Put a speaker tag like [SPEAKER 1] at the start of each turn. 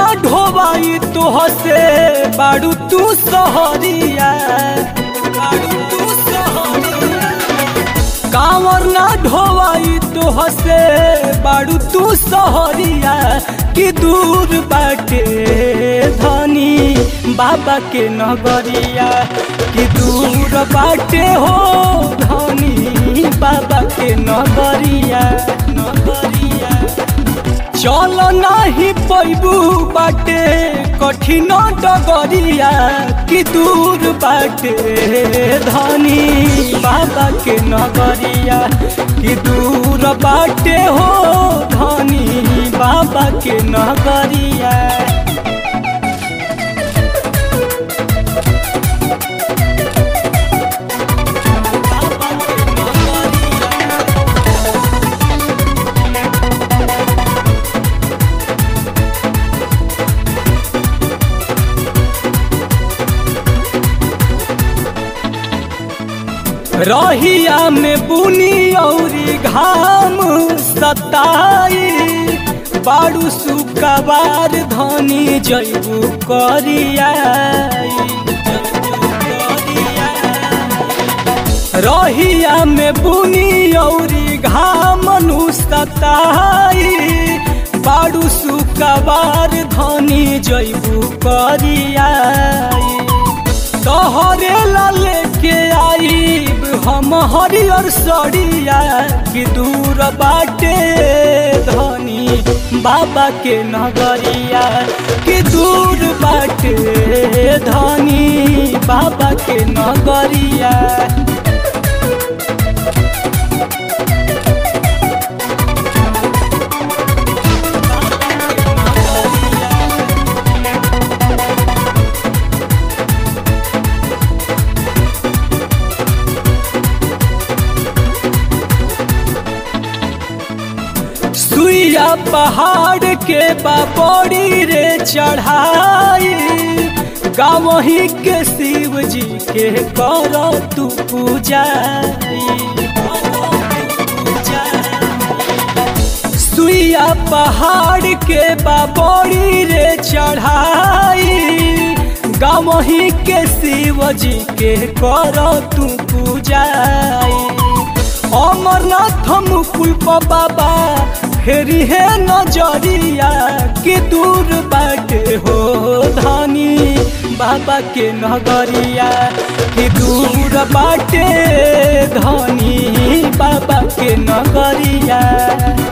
[SPEAKER 1] ढोवाई तोह से बाड़ू तू सहरिया बाड़ू तू सहरिया कांवर ना ढोवाई तोह से बाड़ू तू सहरिया कि दूर बाटे धनी बाबा के नगरिया कि दूर बाटे हो धनी बाबा के नगरिया नगरिया चल नाही पैबू बाटे कठिन डगरिया कि दूर बाटे धनी बाबा के नगरिया कि दूर बाटे हो धनी बाबा के नगरिया रहिया में बुनी औरी घाम सताई बाड़ू सुकबार धनी जैबू करिया रहिया में बुनी औरी घाम सताई बाड़ू सुकबार धनी जैबू करिया तोहरे लाले के आईब हम हरियर सड़िया कि दूर बाटे धनी बाबा के नगरिया कि दूर बाटे धनी बाबा के नगरिया सुइया पहाड़ के बाबोड़ी रे चढ़ाई गाँव ही के शिव जी के करो तू पूजा सुइया पहाड़ के बाबोड़ी रे चढ़ाई गाँव ही के शिव जी के करो तू पूजा अमरनाथ मुकुल बाबा फेरी है नजरिया कि दूर बाटे हो धनी बाबा के नगरिया कि दूर बाटे धनी बाबा के नगरिया